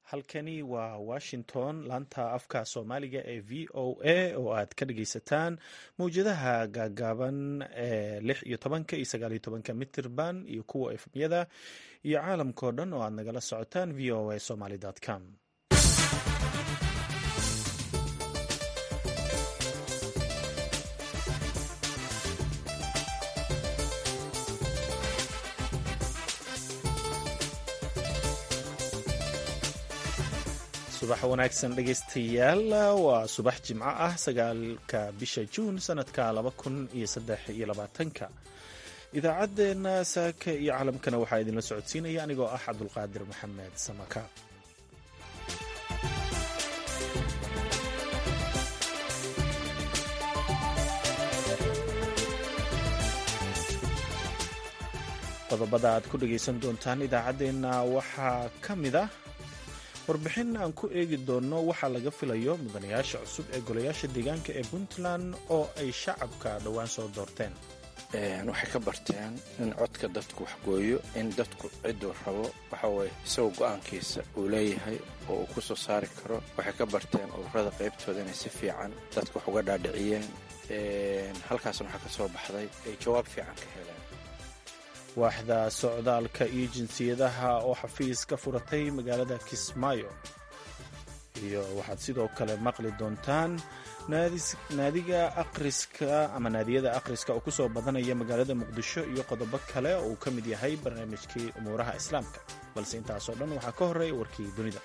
halkani waa washington laanta afka soomaaliga ee v o a oo aad ka dhageysataan mawjadaha gaagaaban ee lix iyo tobanka iyo sagaal iyo tobanka mitirban iyo kuwa efmyada iyo caalamkao dhan oo aad nagala socotaan v o a somaly com subax wanaagsan dhegeystayaal waa subax jimco ah sagaalka bisha juun sanadka laba kun iyo saddex iyo labaatanka idaacaddeenna saaka iyo caalamkana waxaa idinla socodsiinaya anigoo ah cabdulqaadir maxamed samaka qodobada aad ku dhegaysan doontaan idaacaddeenna waxaa ka mid ah warbixin aan ku eegi doonno waxaa laga filayo mudanayaasha cusub ee golayaasha deegaanka ee puntland oo ay shacabka dhowaan soo doorteen waxay ka barteen in codka dadku waxgooyo in dadku cidduu rabo waxaweye isagoo go'aankiisa uu leeyahay oo uu ku soo saari karo waxay ka barteen ururada qaybtooda inay si fiican dadku wax uga dhaadhiciyeen halkaasna waxaa ka soo baxday ay jawaab fiican ka heleen waaxda socdaalka iyo jinsiyadaha oo xafiis ka furatay magaalada kismaayo iyo waxaad sidoo kale maqli doontaan naadiga akhriska ama naadiyada akhriska oo ku soo badanaya magaalada muqdisho iyo qodobo kale oo uu ka mid yahay barnaamijkii umuuraha islaamka balse intaasoo dhan waxaa ka horreeya warkii dunida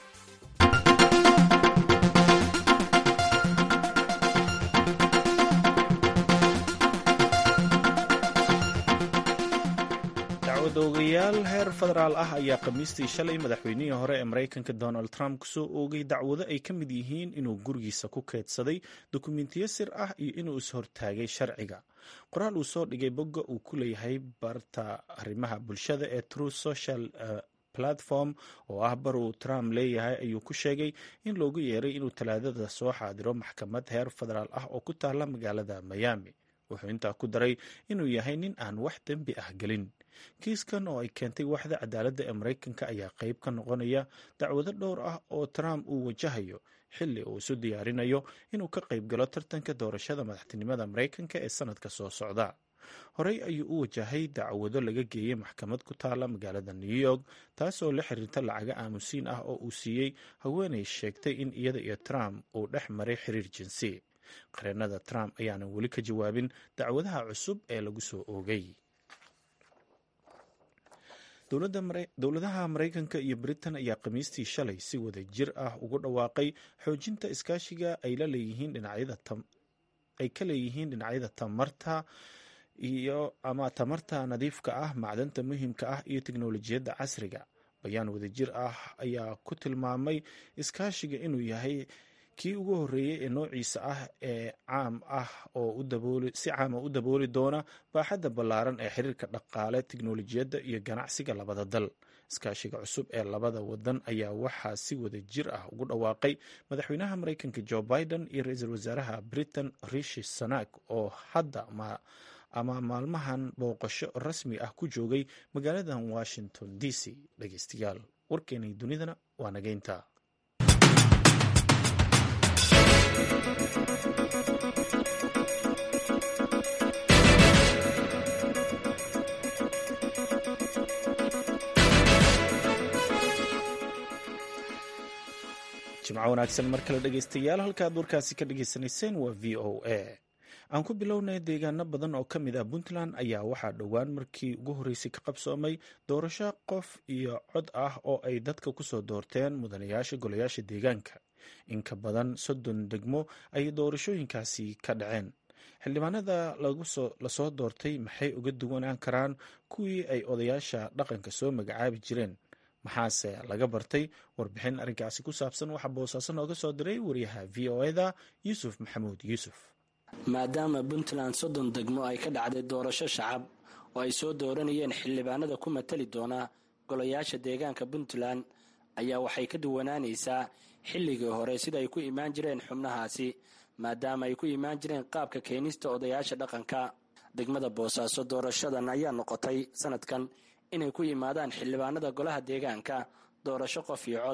dacwadoogayaal heer federaal ah ayaa khamiistii shalay madaxweynihii hore ee maraykanka donald trump kusoo oogay dacwado ay ka mid yihiin inuu gurigiisa ku keydsaday dukumentiyo sir ah iyo inuu is-hortaagay sharciga qoraal uu soo dhigay bogga uu ku leeyahay barta arrimaha bulshada ee true social platform oo ah bar uu trump leeyahay ayuu ku sheegay in loogu yeeray inuu talaadada soo xaadiro maxkamad heer federaal ah oo ku taala magaalada miami wuxuu intaa ku daray inuu yahay nin aan wax dembi ah gelin kiiskan oo ay keentay waxda cadaaladda ee maraykanka ayaa qayb ka noqonaya dacwado dhowr ah oo trump uu wajahayo xilli uu isu diyaarinayo inuu ka qayb galo tartanka doorashada madaxtinimada maraykanka ee sanadka soo socda horey ayuu u wajahay dacwado laga geeyey maxkamad ku taala magaalada new york taasoo la xiriirta lacaga aamusiin ah oo uu siiyey haweenay sheegtay in iyada iyo trump uu dhex maray xiriir jinsi qareenada trump ayaanan weli ka jawaabin dacwadaha cusub ee lagu soo oogay dowladaha maraykanka iyo britain ayaa khamiistii shalay si wada jir ah ugu dhawaaqay xoojinta iskaashiga ay ka leeyihiin dhinacyada tamarta iyo ama tamarta nadiifka ah macdanta muhiimka ah iyo teknolojiyadda casriga bayaan wadajir ah ayaa ku tilmaamay iskaashiga inuu yahay kii ugu horreeyey ee noociisa ah ee caam ah oo si caama u dabooli doona baaxadda ballaaran ee xiriirka dhaqaale teknolojiyadda iyo ganacsiga labada dal iskaashiga cusub ee labada wadan ayaa waxaa si wada jir ah ugu dhawaaqay madaxweynaha maraykanka jo biden iyo ra-iisul wasaaraha britain rishi sanak oo hadda ama maalmahan booqasho rasmi ah ku joogay magaaladan washington d c dhegeystayaal warkeenay dunidana waa nageynta jimco wanaagsan mar kale dhegeystayaal halkaad warkaasi ka dhageysanayseen waa v o a aan ku bilownay deegaano badan oo ka mid ah puntland ayaa waxaa dhowaan markii ugu horreysay ka qabsoomay doorasho qof iyo cod ah oo ay dadka kusoo doorteen mudanayaasha golayaasha deegaanka in ka badan soddon degmo ayay doorashooyinkaasi ka dhaceen xildhibaanada lasoo doortay maxay uga duwanaan karaan kuwii ay odayaasha dhaqanka soo magacaabi jireen maxaase laga bartay warbixin arrinkaasi ku saabsan waxaa boosaaso nooga soo diray wariyaha v o eda yuusuf maxamuud yuusuf maadaama puntland soddon degmo ay ka dhacday doorasho shacab oo ay soo dooranayeen xildhibaanada ku matali doona golayaasha deegaanka puntland ayaa waxay ka duwanaanaysaa xilligii hore sida ay ku imaan jireen xubnahaasi maadaama ay ku imaan jireen qaabka keenista odayaasha dhaqanka degmada boosaaso doorashadan ayaa noqotay sanadkan inay ku yimaadaan xildhibaanada golaha deegaanka doorasho qof iyo cod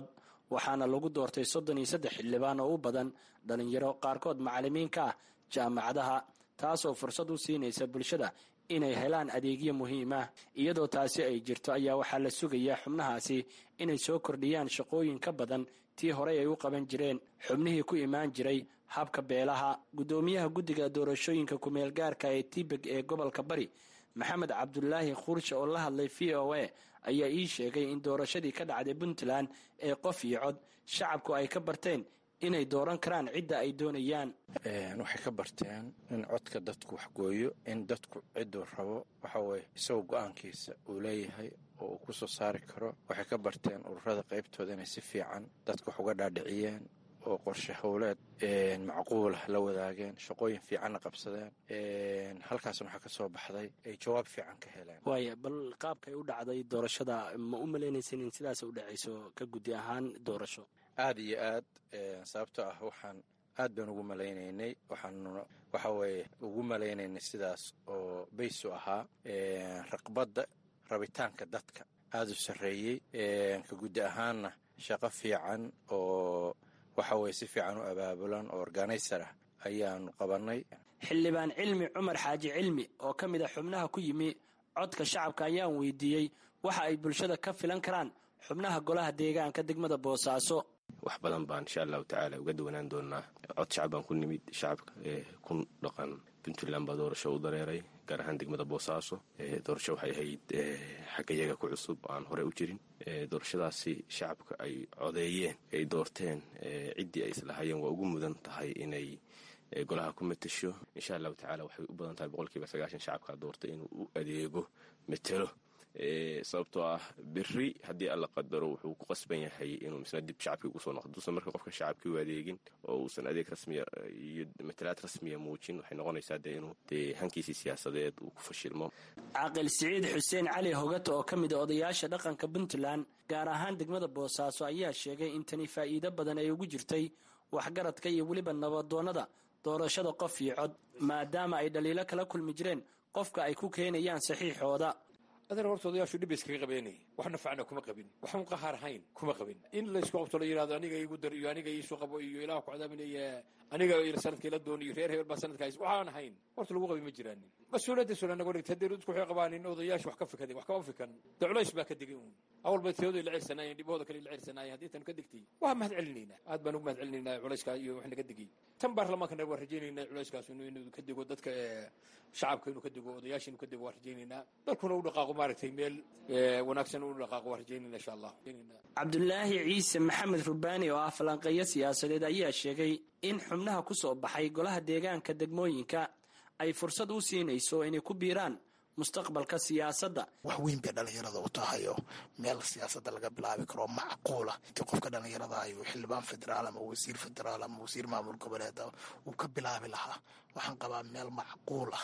waxaana lagu doortay soddon iyo saddex xildhibaan oo u badan dhalinyaro qaarkood macallimiin ka ah jaamacadaha taasoo fursad u siinaysa bulshada inay helaan adeegyo muhiim ah iyadoo taasi ay jirto ayaa waxaa la sugayaa xubnahaasi inay soo kordhiyaan shaqooyin ka badan tii horey ay u qaban jireen xubnihii ku imaan jiray habka beelaha guddoomiyaha guddiga doorashooyinka kumeel gaarka ee tibeg ee gobolka bari maxamed cabdulaahi khuurshe oo la hadlay v o a ayaa ii sheegay in doorashadii ka dhacday puntland ee qof iyo cod shacabku ay ka barteen inay dooran karaan cidda ay doonayaan waxay ka barteen in codka dadku waxgooyo in dadku cidduu rabo waxaweye isagoo go-aankiisa uu leeyahay oo uu ku soo saari karo waxay ka barteen ururada qaybtooda inay si fiican dadka wax uga dhaadhiciyeen oo qorshe howleed macquulah la wadaageen shaqooyin fiicanna qabsadeen halkaasna waxaa ka soo baxday ay jawaab fiican ka heleen waaya bal qaabkay u dhacday doorashada ma u malaynaysan in sidaas u dhacayso ka guddi ahaan doorasho aada iyo aad sababtoo ah waxaan aad baan ugu malaynaynay waxaan waxa weeye ugu malaynaynay sidaas oo baysu ahaa raqbadda rabitaanka dadka aada u sarreeyey ka guddi ahaanna shaqo fiican oo waxa weye si fiican u abaabulan oo organizer ah ayaanu qabannay xildhibaan cilmi cumar xaaji cilmi oo ka mid a xubnaha ku yimi codka shacabka ayaan weydiiyey waxa ay bulshada ka filan karaan xubnaha golaha deegaanka degmada boosaaso wax badan baan insha allahu tacaala uga duwanaan doonaa cod shacab baan ku nimid shacabka ee ku dhaqan puntland baa doorasho u dareeray gaar ahaan degmada boosaaso doorasho waxay ahayd xagga iyaga ku cusub oo aan hore u jirin doorashadaasi shacabka ay codeeyeen ay doorteen ciddii ay islahaayeen waa ugu mudan tahay inay golaha ku matasho insha allahu tacala waxay u badan tahay boqolkiiba sagaashan shacabkaa doortay inuu u adeego matelo sababtoo ah beri haddii alla qadaro wuxuu ku qasban yahay inuu misna dib shacabkii ugu soo noqdo duusan marka qofka shacabkii u adeegin oo uusan adeeg rasmiya iyo matalaad rasmiya muujin waxay noqonaysaa dee inuu dee hankiisii siyaasadeed uu ku fashilmo caaqil siciid xuseen cali hogato oo ka mid a odayaasha dhaqanka puntland gaar ahaan degmada boosaaso ayaa sheegay in tani faa'iido badan ay ugu jirtay waxgaradka iyo weliba nabadoonnada doorashada qof iyo cod maadaama ay dhaliilo kala kulmi jireen qofka ay ku keenayaan saxiixooda adeer horta odayaashu dhib iskaga qabeenay wax nafacna kuma qabin waxaan qahaar ahayn kuma qabin in laysku qabto la yidhahdo aniga igu dar iyo aniga iisoo qabo iyo ilaah ku cadaaminaya aniga sanadkii la doon iyo reer hebel baa sanadka hays waxaan ahayn horta lagu qabi ma jiraanin mas-uuliyadda sula naga dhigta haddii dadku waxay qabaanin odayaashu wax ka fikadeen wax kama fikan dee culays baa ka digay uun awal bay tiyadooda la cirsanaayeen dhibahooda kale la cirsanaayeen haddii tan ka digtay waa mahad celinaynaa aad baan ugu mahad celinaynaa culayska iyo wax naga digay tan baarlamaankana waa rajaynaynaa culayskaas inuu ka digo dadka shacabka inuu ka digo odayaasha inuu ka digo waa rajaynaynaa dalkuna u dhaqaaqo maaragtay meel wanaagsan u dhaqaaqo waa rajaynayna insha allah cabdulaahi ciise maxamed rubaani oo ah falanqeeyo siyaasadeed ayaa sheegay in xubnaha ku soo baxay golaha deegaanka degmooyinka ay fursad u siinayso inay ku biiraan mustaqbalka siyaasadda wax weyn bay dhallinyarada u tahay oo meel siyaasadda laga bilaabi karo macquula intii qofka dhallinyarada ayuu xildhibaan federaal ama wasiir federaal ama wasiir maamul goboleed uu ka bilaabi lahaa waxaan qabaa meel macquul ah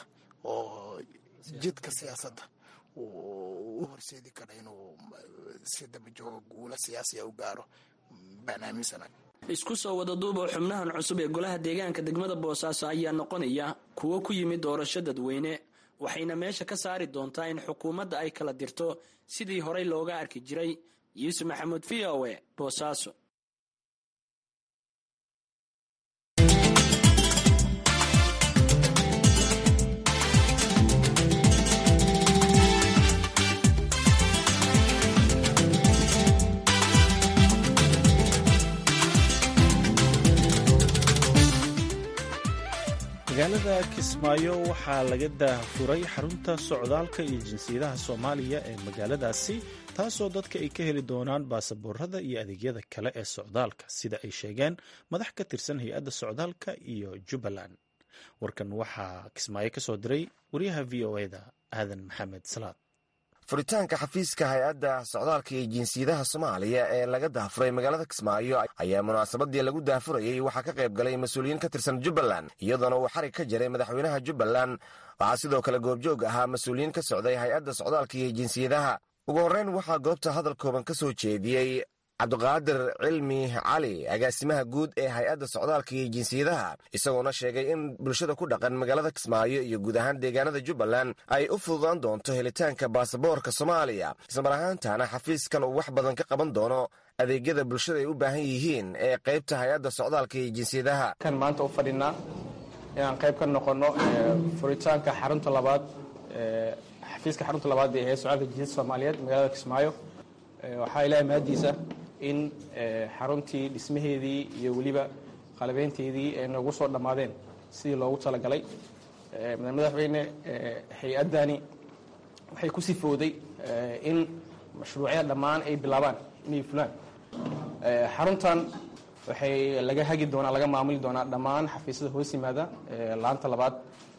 oo jidka siyaasadda u horseedi kara inuu si dabajooga guula siyaasiya u gaaro baan aaminsanahay isku soo wada duuba xubnahan cusub ee golaha deegaanka degmada boosaaso ayaa noqonaya kuwo ku yimid doorasho dadweyne waxayna meesha ka saari doontaa in xukuumadda ay kala dirto sidii horey looga arki jiray yuusuf maxamuud v o e boosaaso magaalada kismaayo waxaa laga daafuray xarunta socdaalka iyo jinsiyadaha soomaaliya ee magaaladaasi taasoo dadka ay ka heli doonaan baasaboorada iyo adeegyada kale ee socdaalka sida ay sheegeen madax ka tirsan hay-adda socdaalka iyo jubbaland warkan waxaa kismaayo ka soo diray wariyaha v o eda aadan maxamed salaad furitaanka xafiiska hay-adda socdaalka iyo jinsiyadaha soomaaliya ee laga daafuray magaalada kismaayo ayaa munaasabadii lagu daafurayey waxaa ka qayb galay mas-uuliyiin ka tirsan jubbaland iyadoona uu xarig ka jiray madaxweynaha jubbaland waxaa sidoo kale goobjoog ahaa mas-uuliyiin ka socday hay-adda socdaalka iyo jinsiyadaha ugu horreyn waxaa goobta hadal kooban ka soo jeediyey cabdiqaadir cilmi cali agaasimaha guud ee hay-adda socdaalka iyo jinsiyadaha isagoona sheegay in bulshada ku dhaqan magaalada kismaayo iyo guud ahaan deegaanada jubbaland ay u fududaan doonto helitaanka baasaboorka soomaaliya ismar ahaantaana xafiiskan uu wax badan ka qaban doono adeegyada bulshada ay u baahan yihiin ee qaybta hay-adda socdaalka iyo jinsiyadaha kan maanta u fadhinaa inaan qayb ka noqono furitaanka xarunta labaad xafiiska xarunta labaad ee hay-adda socdaalka jinsiyada soomaaliyeed magaalada kismaayo waxaa ilaahay mahaddiisa in xaruntii dhismaheedii iyo weliba qalabeynteedii ay noogu soo dhammaadeen sidii loogu talagalay madaxweyne hay-addani waxay ku sifowday in mashruucyada dhammaan ay bilaabaan inay fulaan xaruntan waxay laga hagi doonaa laga maamuli doonaa dhammaan xafiisyada hoos yimaada laanta labaad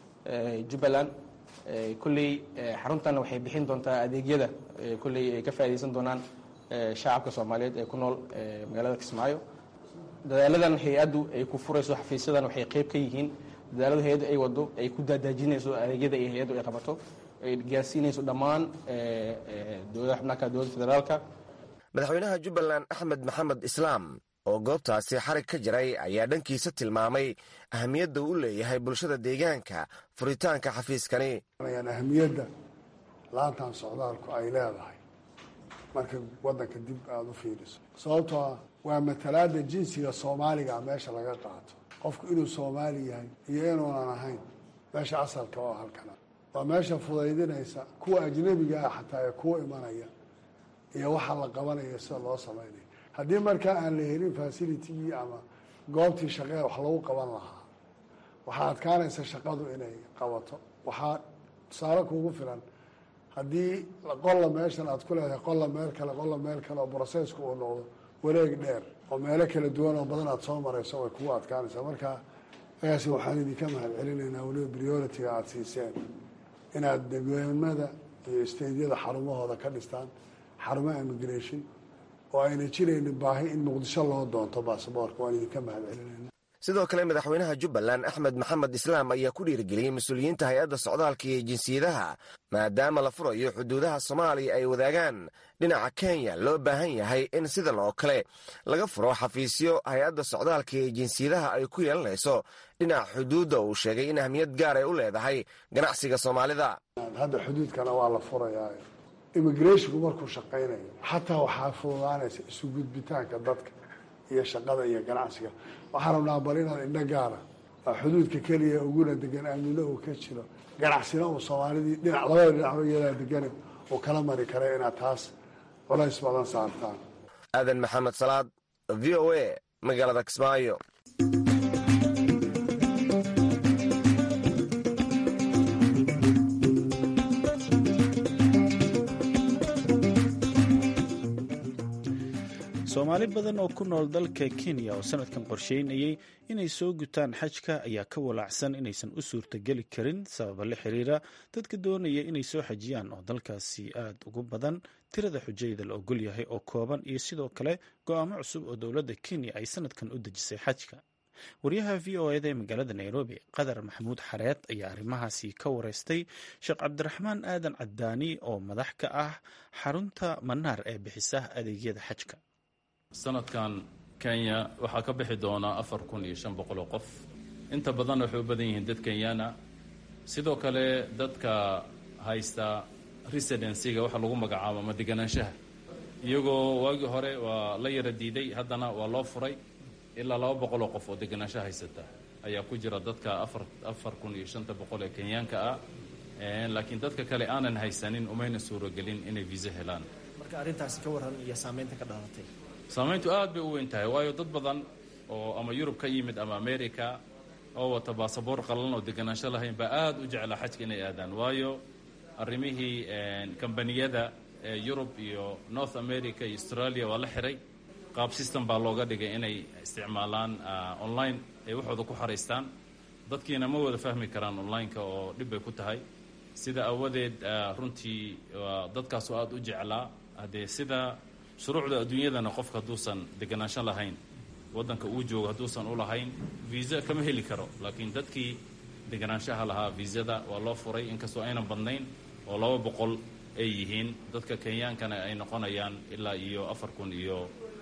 jubbaland kolley xaruntan waxay bixin doontaa adeegyada kolley ay ka faaidaysan doonaan shacabka soomaaliyeed ee ku nool magaalada kismaayo dadaaladan hay-addu ay ku furayso xafiisyadan waxay qayb ka yihiin dadaalada hay-addu ay wado ay ku daadaajinayso adeegyada ay hay-addu ay qabato ay gaarsiinayso dhammaan dowladaha xubnaha kala dowladda federaalka madaxweynaha jubbaland axmed maxamed islaam oo goobtaasi xarig ka jiray ayaa dhankiisa tilmaamay ahamiyadda uu leeyahay bulshada deegaanka furitaanka xafiiskani ahamiyadda laantan socdaalku ay leedahay marka waddanka dib aada u fiiriso sababtoo ah waa matalaada jinsiga soomaaliga meesha laga qaato qofku inuu soomaali yahay iyo inuunan ahayn meesha asalka oo halkana waa meesha fudaydinaysa kuwa ajnabiga ah xataa ee kuwa imanaya iyo waxa la qabanaya sida loo samaynayo haddii markaa aan la helin facilitigii ama goobtii shaqee wax lagu qaban lahaa waxaa adkaanaysa shaqadu inay qabato waxaa tusaale kuugu filan haddii qolla meeshan aad ku leedahay qolla meel kale qolla meel kale oo brocesska uu noqdo wareeg dheer oo meelo kala duwan oo badan aad soo marayso way kugu adkaanaysaa marka agaasi waxaan idinka mahad celinaynaa weliba prioritiga aada siiseen inaad degweemada iyo steydyada xarumahooda ka dhistaan xarumaha immigration oo ayna jiraynin baahi in muqdisho loo doonto baasaboorka waan idinka mahad celinayna sidoo kale madaxweynaha jubbaland axmed maxamed islaam ayaa ku dhiirigeliyey mas-uuliyiinta hay-adda socdaalka iyo jinsiyadaha maadaama la furayo xuduudaha soomaaliya ay wadaagaan dhinaca kenya loo baahan yahay in sidan oo kale laga furo xafiisyo hay-adda socdaalka iyo jinsiyadaha ay ku yeelanayso dhinaca xuduudda uu sheegay in ahmiyad gaar ay u leedahay ganacsiga soomaalida hadda xuduudkana waa la furayaa immigrashinku markuu shaqaynayo xataa waxaa fududaanaysa isu gudbitaanka dadka iyo shaqada iyo ganacsiga waxaan rabnaa bal inaad indho gaara waa xuduudka keliya uguna degan aamino uu ka jiro ganacsina uu soomaalidii dhinac labada dhinacba iyadaa degane uu kala mari kara inaad taas culays badan saartaan aadan maxamed salaad v o a magaalada kismaayo soomaali badan oo ku nool dalka kenya oo sanadkan qorsheynayay inay soo gutaan xajka ayaa ka walaacsan inaysan u suurtageli karin sababa la xiriira dadka doonaya inay soo xajiyaan oo dalkaasi aada ugu badan tirada xujayda la ogol yahay oo kooban iyo sidoo kale go-aamo cusub oo dowladda kenya ay sanadkan u dejisay xajka waryaha v o eda ee magaalada nairobi qadar maxamuud xareed ayaa arrimahaasi ka wareystay sheekh cabdiraxmaan aadan cadaani oo madax ka ah xarunta manaar ee bixisa adeegyada xajka sanadkan kenya waxaa ka bixi doonaa afar kun iyo shan boqol oo qof inta badanna waxay u badan yihiin dad kenyana sidoo kale dadka haysta residencyga waxa lagu magacaabo ama deganaanshaha iyagoo waagii hore waa la yara diiday haddana waa loo furay ilaa laba boqol oo qof oo deganaansho haysata ayaa ku jira dadka afar afar kun iyo shanta boqol ee kenyaanka ah laakiin dadka kale aanan haysanin umayna suuragelin inay viisa helaan marka arrintaasi ka warran iyo saamaynta ka dhalatay saamayntu aad bay u weyn tahay waayo dad badan oo ama yurub ka yimid ama america oo wata baasaboor qalan oo deganaansho lahayn baa aada u jeclaa xajka inay aadaan waayo arrimihii kambaniyada ee yurub iyo north america iyo australia waa la xiray qaab system baa looga dhigay inay isticmaalaan online ay waxooda ku xaraystaan dadkiina ma wada fahmi karaan online-ka oo dhib bay ku tahay sida awadeed runtii dadkaasoo aada u jeclaa haddee sida shuruucda adduunyadana qofka hadduusan deganaansho lahayn waddanka uu joogo hadduusan u lahayn viisa kama heli karo laakiin dadkii deganaanshaha lahaa viisada waa loo furay inkastoo aynan badnayn oo laba boqol ay yihiin dadka kenyaankana ay noqonayaan ilaa iyo afar kun iyo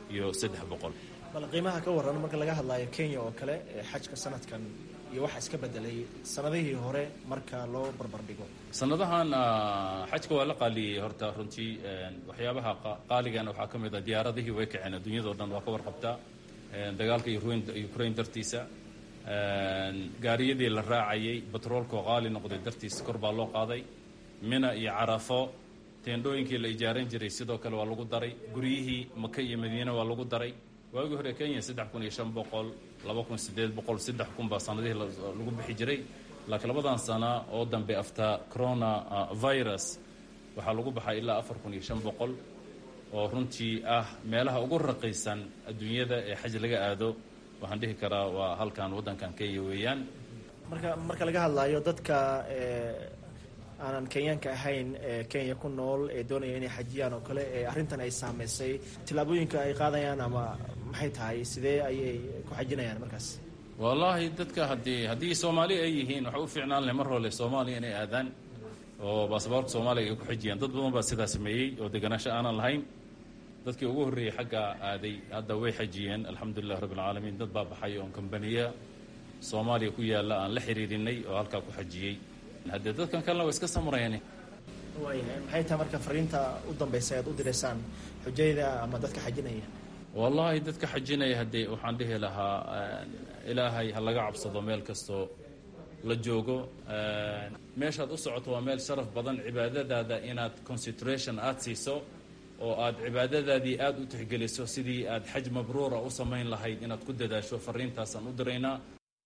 iyo saddex boqol bal qiimaha ka waran marka laga hadlayo kenya oo kale xajka sanadkan iyo waxa iska bedelay sanadihii hore marka loo barbardhigo sanadahan xajka waa la qaaliyey horta runtii waxyaabaha qaaligana waxaa ka mid a diyaaradihii way kaceen adduunyadao dhan waa ka warqabtaa dagaalka ukraine dartiisa gaariyadii la raacayay batroolkoo qaali noqday dartiisa kor baa loo qaaday mina iyo carafo teendhooyinkii la ijaaran jiray sidoo kale waa lagu daray guryihii maka iyo madiine waa lagu daray waagii hore kenya saddex kun iyo shan boqol laba kun sideed boqol saddex kun baa sanadihii lagu bixi jiray laakiin labadan sana oo dambe after corona virus waxaa lagu baxay ilaa afar kun iyo shan boqol oo runtii ah meelaha ugu raqiisan adduunyada ee xaj laga aado waxaan dhihi karaa waa halkan waddankan kenya weeyaan marka marka laga hadlayo dadka aanan kenyaanka ahayn ee kenya ku nool ee doonaya inay xajiyaan oo kale ee arrintan ay saameysay tillaabooyinka ay qaadayaan ama maxay tahay sidee ayay ku xajinayaan markaas wallaahi dadka haddii haddii soomaali ay yihiin waxa u fiicnaan leh mar hole soomaaliya inay aadaan oo baasaboorka soomaaliya ay ku xijiyaan dad badan baa sidaa sameeyey oo deganaansho aanan lahayn dadkii ugu horreeyey xagga aaday hadda way xajiyeen alxamdulilah rabbi alcaalamiin dad baa baxay oon kambaniya soomaaliya ku yaalla aan la xiriirinay oo halkaa ku xajiyey haddee dadkan kalena waa iska samrayeen waayahay maxay tahay marka fariinta u dambaysa aad u direysaan xujayda ama dadka xajinaya wallaahi dadka xajinaya haddee waxaan dhihi lahaa ilaahay ha laga cabsado meel kastoo la joogo meeshaad u socoto waa meel sharaf badan cibaadadaada inaad concentration aada siiso oo aad cibaadadaadii aada u tixgeliso sidii aad xaj mabruura u samayn lahayd inaad ku dadaasho fariintaasaan u diraynaa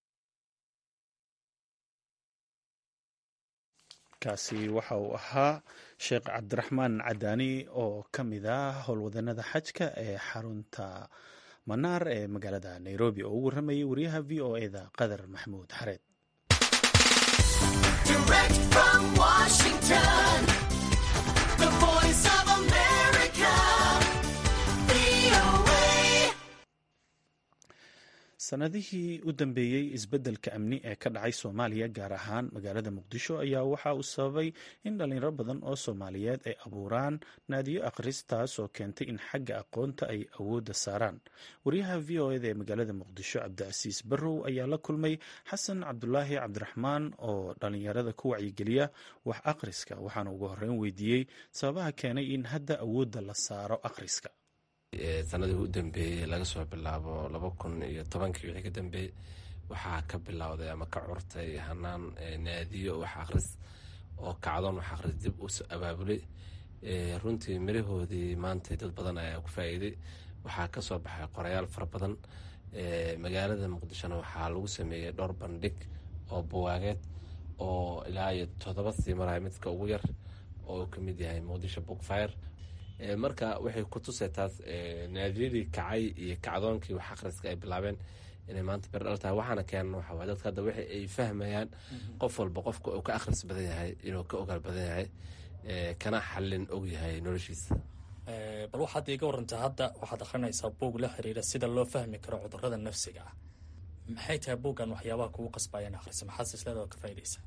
kaasi waxa uu ahaa sheekh cabdiraxmaan cadaani oo ka mid ah howlwadanada xajka ee xarunta manaar ee magaalada nairobi oo u warramayay wariyaha v o eda qadar maxamuud xareed sanadihii u dambeeyey isbeddelka amni ee ka dhacay soomaaliya gaar ahaan magaalada muqdisho ayaa waxa uu sababay in dhalinyaro badan oo soomaaliyeed ay abuuraan naadiyo akhristaas oo keentay in xagga aqoonta ay awoodda saaraan wariyaha v o eda ee magaalada muqdisho cabdicasiis barrow ayaa la kulmay xasan cabdulaahi cabdiraxmaan oo dhalinyarada ku wacyigeliya wax akhriska waxaana ugu horreyn weydiiyey sababaha keenay in hadda awoodda la saaro akhriska sanadii u dambeeyey laga soo bilaabo laba kun iyo tobankii wixii ka dambeeyey waxaa ka bilowday ama ka curtay hanaan naadiyo wax akhris oo kacdoon wax akhris dib u abaabulay runtii mirahoodii maanta dad badan ayaa ku faa'iiday waxaa ka soo baxay qorayaal fara badan magaalada muqdishona waxaa lagu sameeyey dhowr bandhig oo buwaageed oo ilaa iyo toddoba sii maraya midka ugu yar oo ka mid yahay muqdisho bookfire marka waxay ku tusay taas naadiyadii kacay iyo kacdoonkii wax akhriska ay bilaabeen inay maanta berdhal tahay waxaana keenan waxa waye dadka hadda waxa ay fahmayaan qof walba qofka uu ka akhris badan yahay inuu ka ogaal badan yahay kana xallin og yahay noloshiisa bal waxaad iiga warantaa hadda waxaad akhrinaysaa buug la xiriira sida loo fahmi karo cudurada nafsiga ah maxay tahay buuggan waxyaabaha kugu qasbayaan akhrisa maxaad silsilada ka faa'idaysaa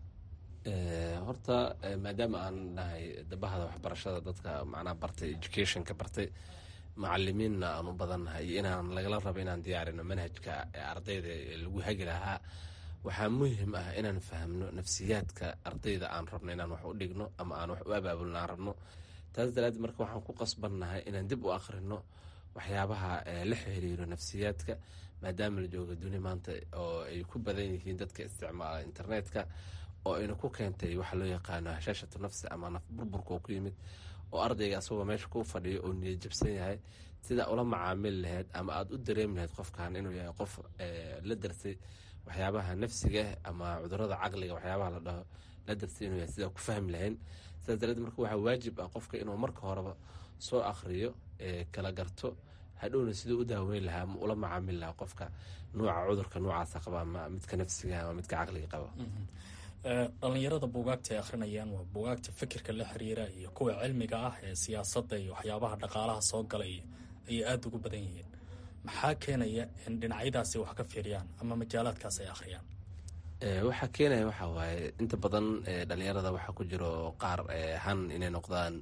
horta maadaama aan nahay dabahada waxbarashada dadka macnaha bartay educationka bartay macalimiinna aan u badannahay iyo inaan lagala rabo inaan diyaarino manhajka ardayda lagu hagi lahaa waxaa muhim ah inaan fahmno nafsiyaadka ardayda aan rabno inaan wax u dhigno ama aan wax u abaabulno aan rabno taas daraaddeed marka waxaan ku qasbannahay inaan dib u akhrino waxyaabaha la xiriiro nafsiyaadka maadaama la jooga duni maanta oo ay ku badan yihiin dadka isticmaala internetka oo ayna ku keentay waxa loo yaqaano hashaashatu nafsi ama naf burburka oo ku yimid oo ardayga asagoo meesha ku fadhiyo oo niyad jabsan yahay sidaa ula macaamili lahayd ama aada u dareemi lahayd qofkan inuu yahay qof la darsay waxyaabaha nafsiga ama cudurada caqliga waxyaabaha la dhaho la darsay inuu yahay sidaa ku fahmi lahayn sidaas dareed marka waxaa waajib ah qofka inuu marka horeba soo akhriyo kala garto hadhowna siduu u daaweyn lahaa ama ula macaamili lahaa qofka nuuca cudurka noocaasa qaba ama midka nafsiga ama midka caqliga qaba dhalinyarada buugaagta ay akhrinayaan waa buugaagta fikirka la xiriira iyo kuwa cilmiga ah ee siyaasadda iyo waxyaabaha dhaqaalaha soo galay ayay aada ugu badan yihiin maxaa keenaya in dhinacyadaasi wax ka fiiriyaan ama majaalaadkaas ay akhriyaan waxaa keenaya waxaa waaye inta badan dhalinyarada waxaa ku jiro qaar han inay noqdaan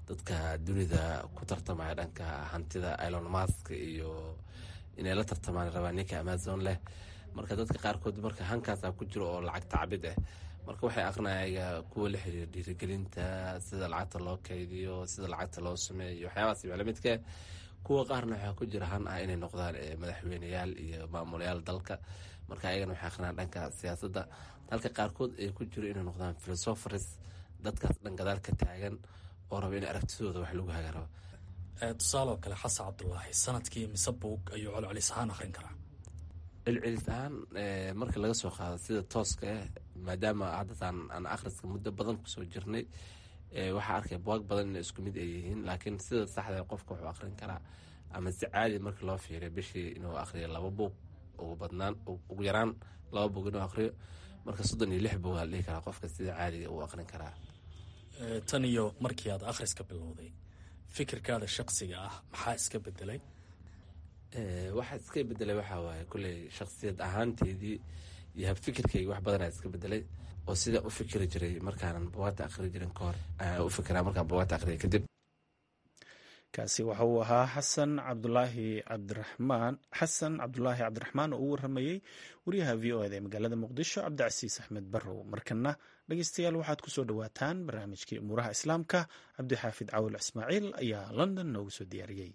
dadka dunida ku tartamaya dhanka hantida ilon mask iyo inay la tartamaan rabaa ninka amazon leh marka dadka qaarkood marka hankaasa ku jiro oo lacag tacbid ah marka waxay aqrinaya kuwa la xiriira dhiirigelinta sida lacagta loo kaydiyo sida lacagta loo sameeyo waxyaabaas lamidka kuwa qaarna waxaa ku jira han ah inay noqdaan madaxweyneyaal iyo maamulayaal dalka marka ayagana waxay aqrinayaan dhanka siyaasadda halka qaarkood ay ku jiro inay noqdaan philosophers dadkaas dhan gadaal ka taagan oo raba in aragtidooda wax lagu hagarabo tusaaloo kale xasan cabdulaahi sanadkii mise buug ayuu colcelis ahaan akhrin karaa celcelis ahaan marka laga soo qaado sida tooska ah maadaama haddatan aan akhriska muddo badan kusoo jirnay waxaa arkay buwaag badan inay isku mid ay yihiin laakiin sida saxda qofka wuxuu akhrin karaa ama si caadi marka loo fiiriyo bishii inuu akhriyo laba buug ugu badnaan ugu yaraan laba buug inuu akhriyo marka soddon iyo lix buug aa dhihi karaa qofka sida caadiga uu akhrin karaa tan iyo markii aad akhriska bilowday fikirkaada shaqsiga ah maxaa iska bedelay waxaa iska bedelay waxaa waaye kulley shaksiyad ahaanteedii iyo habfikirkayga wax badanaa iska bedelay oo sida u fikiri jiray markaanan buwaagta akhri jirin kahor u fikiraa markaan buwaagta akhriya kadib kaasi waxa uu ahaa xasan cabdulaahi cabdiraxmaan xasan cabdulaahi cabdiraxmaan oo u waramayey wariyaha v o eda ee magaalada muqdisho cabdicasiis axmed barrow markana dhegeystayaal waxaad kusoo dhowaataan barnaamijkii umuuraha islaamka cabdixaafid cawil ismaaciil ayaa london noogu soo diyaariyey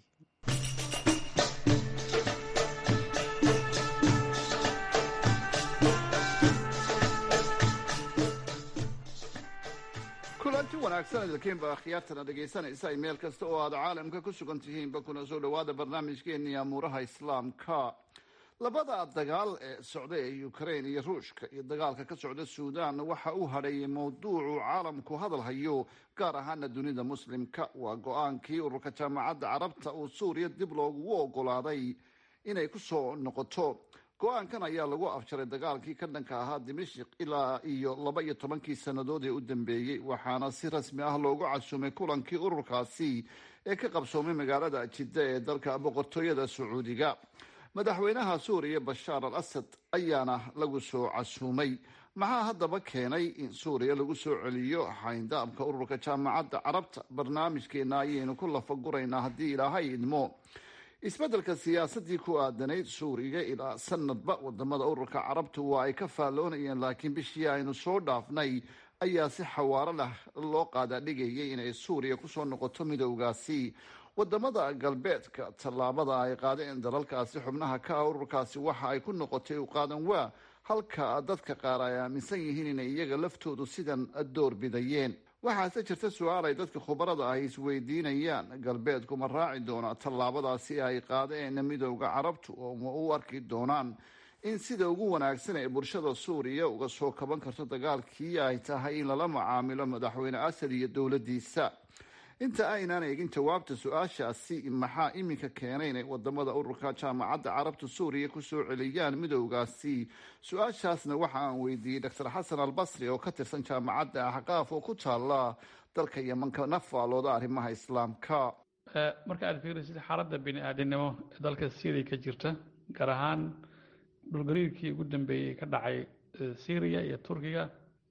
kulanti wanaagsan idinkiinba akhyaartana dhegaysanaysa meel kasta oo aad caalamka ku sugan tihiinba kuna soo dhowaada barnaamijkeennii amuuraha islaamka labada dagaal ee socda ee ukrain iyo ruushka iyo dagaalka ka socda suudan waxa uu hadheeyay mowduucu caalamku hadal hayo gaar ahaana dunida muslimka waa go-aankii ururka jaamacadda carabta uu suuriya dib loogu ogolaaday inay ku soo noqoto go-aankan ayaa lagu afjaray dagaalkii ka dhanka ahaa dimashik ilaa iyo laba iyo tobankii sannadood ee u dambeeyey waxaana si rasmi ah loogu casuumay kulankii ururkaasi ee ka qabsoomay magaalada jidda ee dalka boqortooyada sacuudiga madaxweynaha suuriya bashaar al asad ayaana lagu soo casuumay maxaa haddaba keenay in suuriya lagu soo celiyo xayndaabka ururka jaamacadda carabta barnaamijkeena ayaynu ku lafaguraynaa haddii ilaahay idmo isbeddelka siyaasadii ku aadanayd suuriga ilaa sanadba wadamada ururka carabtu waa ay ka faalloonayeen laakiin bishii aynu soo dhaafnay ayaa si xawaaro lah loo qaadaadhigayay inay suuriya kusoo noqoto midowgaasi wadamada galbeedka tallaabada ay qaadeen dalalkaasi xubnaha ka ah ururkaasi waxa ay ku noqotay u qaadan waa halka dadka qaar ay aaminsan yihiin inay iyaga laftoodu sidan door bidayeen waxaase jirta su-aal ay dadka khubarada ah isweydiinayaan galbeedku ma raaci doona tallaabadaasi ay qaadeen midowda carabtu oo ma u arki doonaan in sida ugu wanaagsan ee bulshada suuriya uga soo kaban karto dagaalkii ay tahay in lala macaamilo madaxweyne asad iyo dowladiisa inta aynaan eegin jawaabta su-aashaasi maxaa iminka keenay inay wadamada ururka jaamacadda carabta suuriya kusoo celiyaan midowgaasi su-aashaasna waxa aan weydiiyey doctor xasan albasri oo ka tirsan jaamacadda axqaaf oo ku taala dalka yemanka nafaalooda arrimaha islaamka marka aad fiirisid xaaladda bini aadinimo ee dalka syria ka jirta gaar ahaan dhulgariirkii ugu dambeeyey ka dhacay syriya iyo turkiga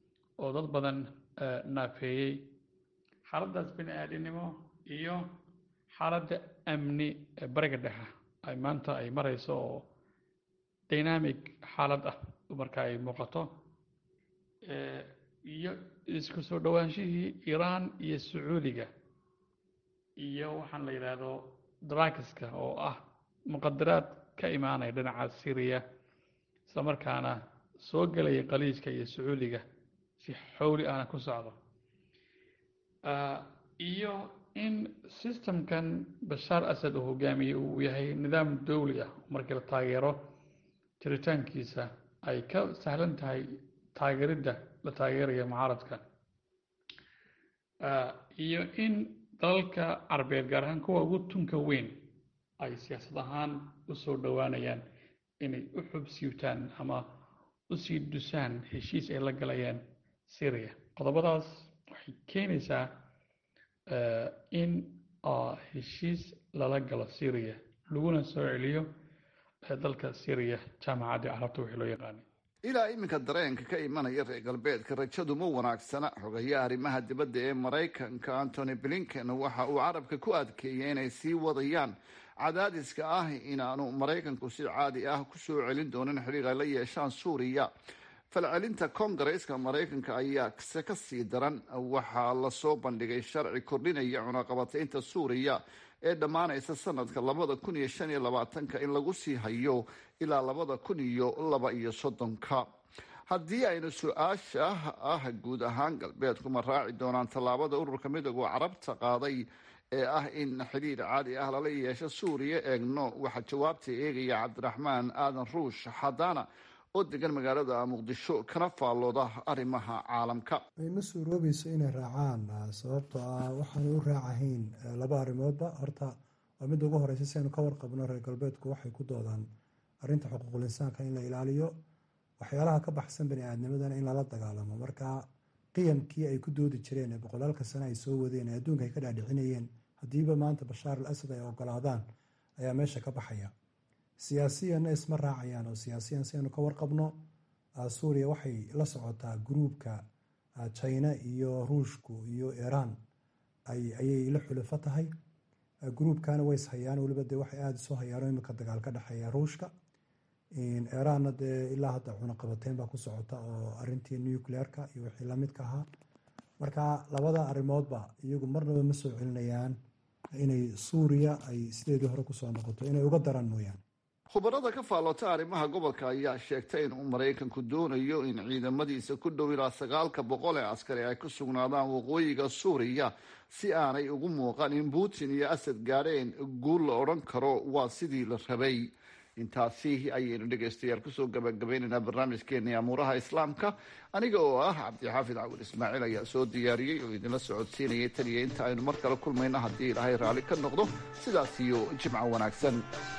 oo dad badan naafeeyey xaaladdaas bini aadinimo iyo xaaladda amni ee bariga dhexe ay maanta ay marayso oo dynamic xaalad ah marka ay muuqato iyo isku soo dhowaanshihii iiraan iyo sacuudiga iyo waxaan la yidhaahdo drakiska oo ah muqadaraad ka imaanaya dhinaca syriya isla markaana soo gelaya qaliijka iyo sacuudiga si xowli ahna ku socdo iyo in systemkan bashaar asad uu hogaamiyey uu yahay nidaam dowli ah markii la taageero jiritaankiisa ay ka sahlan tahay taageeridda la taageeraya mucaaradka iyo in dalalka carbeed gaar ahaan kuwa ugu tunka weyn ay siyaasad ahaan u soo dhowaanayaan inay u xubsiibtaan ama u sii dusaan heshiis ay la galayaan syria qodobadaas waxay keenaysaa in heshiis lala galo syria laguna soo celiyo dalka syria jaamacadda carabta wixii loo yaqaanay ilaa iminka dareenka ka imanaya reer galbeedka rajadu ma wanaagsana xogayaha arrimaha dibadda ee maraykanka antony blinken waxa uu carabka ku adkeeyay inay sii wadayaan cadaadiska ah inaanu maraykanku si caadi ah kusoo celin doonin xidhiir ay la yeeshaan suuriya falcelinta koongareeska maraykanka ayaa se ka sii daran waxaa lasoo bandhigay sharci kordhinaya cunaqabataynta suuriya ee dhammaanaysa sanadka labada kun iyo shan iyo labaatanka in lagu sii hayo ilaa labada kun iyo laba iyo soddonka haddii aynu su-aasha ah guud ahaan galbeedku ma raaci doonaan tallaabada ururka midooda carabta qaaday ee ah in xidhiir caadi ah lala yeesho suuriya eegno waxaa jawaabta eegaya cabdiraxmaan aadan ruush xadaana oo degan magaalada muqdisho kana faallooda arrimaha caalamka ma suuroobayso inay raacaan sababtoo ah waxaanu u raacahayn laba arrimoodba horta waa midda ugu horeysa si aynu ka warqabno reer galbeedku waxay ku doodaan arrinta xuquuqul insaanka in la ilaaliyo waxyaalaha ka baxsan bani aadnimadana in lala dagaalamo marka qiyamkii ay ku doodi jireen ee boqolaalka sane ay soo wadeen ee adduunka ay ka dhaadhicinayeen haddiiba maanta bashaar al asad ay ogolaadaan ayaa meesha ka baxaya siyaasiyanna isma raacayaan oo siyaasiyan si aynu ka warqabno suuriya waxay la socotaa gruubka china iyo ruushku iyo iiraan ayay la xulafo tahay gruubkana way ishayaan weliba dee waxay aada isu hayaan imika dagaal ka dhexeeya ruushka iiraanna dee ilaa hadda cunaqabateyn baa ku socota oo arintii nucleerka iyo wixii lamidka ahaa marka labada arrimoodba iyagu marnaba ma soo celinayaan inay suuriya ay sideedii hore kusoo noqoto inay uga daraan mooyaane khubarada ka faallota arrimaha gobolka ayaa sheegtay inuu maraykanku doonayo in ciidamadiisa ku dhow ilaa sagaalka boqol ee askari ay ku sugnaadaan waqooyiga suuriya si aanay ugu muuqan in putin iyo asad gaadheen guul la odhan karo waa sidii la rabay intaasi ayaynu dhegaystayaal kusoo gabagabaynaynaa barnaamijkeeni amuuraha islaamka aniga oo ah cabdixaafid cawil ismaaciil ayaa soo diyaariyey oo idinla socodsiinayay tan iyo inta aynu mar kale kulmayno haddii ilaahay raalli ka noqdo sidaas iyo jimco wanaagsan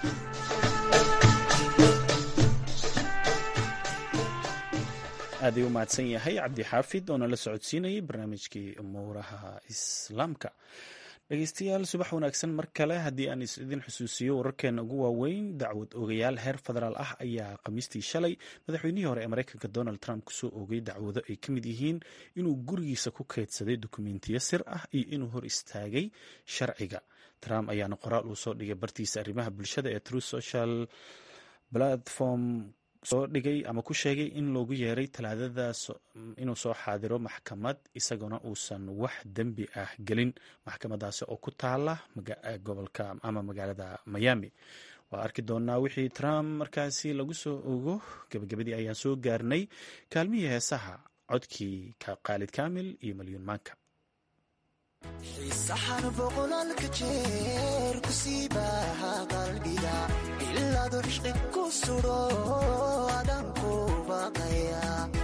aad ay u mahadsan yahay cabdixaafid oo nala socodsiinayay barnaamijkii umuuraha islaamka dhegeystayaal subax wanaagsan mar kale haddii aan idin xusuusiyo wararkeena ugu waaweyn dacwad ogayaal heer federaal ah ayaa khamiistii shalay madaxweynihii hore ee mareykanka donald trump kusoo oogay dacwado ay ka mid yihiin inuu gurigiisa ku keydsaday dukumentiyo sir ah iyo inuu hor istaagay sharciga trump ayaana qoraal uu soo dhigay bartiisa arrimaha bulshada ee true social platform soo dhigay ama ku sheegay in loogu yeeray talaadada inuu soo xaadiro maxkamad isaguna uusan wax dembi ah gelin maxkamadaasi oo ku taala gobolka ama magaalada miami waa arki doonaa wixii trump markaasi lagu soo ogo gabagabadii ayaan soo gaarnay kaalmihii heesaha codkii khaalid kaamil iyo malyuun maanka xiisaxan boqolaalka jeer ku sii baaha qalbiga ilaadu cishqi ku sudho adan ku baqaya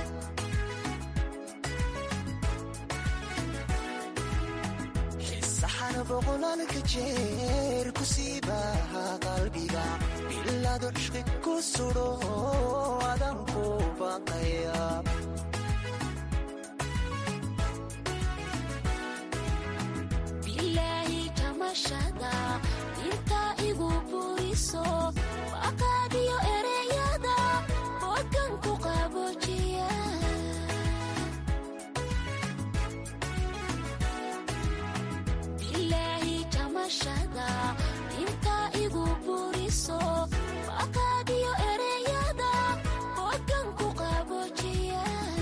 xiisaxan boqolaalka jeer ku sii baaha qalbiga ilaadu cishqi ku sudho adan ku baqaya inta igu buriso aqaadiyo ereyada bogan ku qaboojiya bilaahi jamashada inta igu buriso aqaadiyo ereyada bogan ku qaboojiya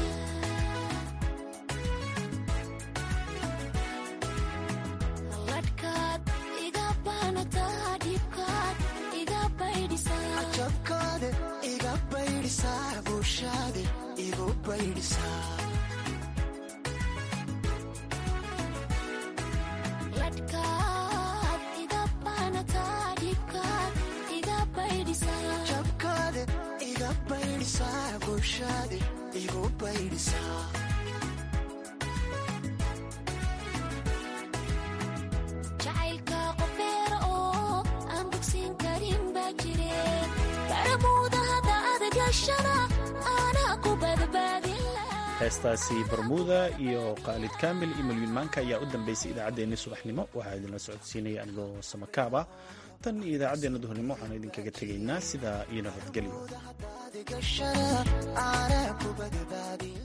jabkaade iga baydhisaa bulshaade igu baydhisaa jabkaade iga baydhisaa bulshaade igu baydhisaa jacaylka qofeera oo aan bogsiin karin baa jire baramuuda hadda adagashana aanaa ku badbaadin heestaasi barmuuda iyo khaalid kaamil iyo malyuun maanka ayaa u dambeysay idaacaddeenni subaxnimo waxaa idinla socodsiinaya anigoo samakaab ah tan iyo idaacaddeenna duhurnimo waxaanu idinkaga tegaynaa sidaa iyo nabadgelyo gashana aanaa ku badbaadin